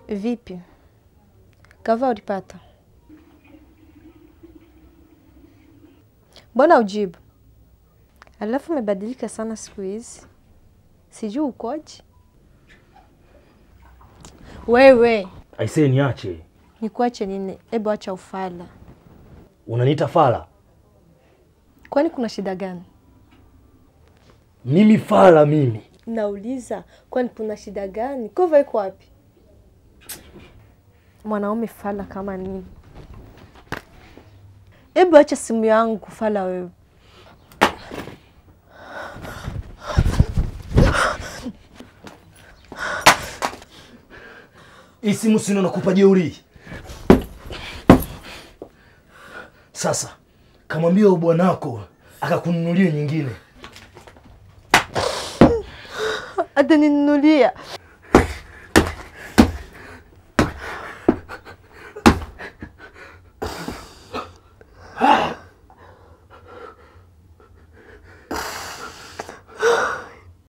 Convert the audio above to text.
Vipi, kava ulipata? Mbona ujibu? Alafu umebadilika sana siku hizi, sijui ukoje wewe. Aisee, niache. Nikuache nini? Hebu acha ufala. Unaniita fala? Kwani kuna shida gani? Mimi fala mimi? Nauliza, kwani kuna shida gani? Kova iko wapi? Mwanaume fala kama nini? Hebu acha simu yangu fala wewe. Hii simu sino nakupa jeuri. Sasa kamwambia bwanako akakununulie nyingine. Ataninunulia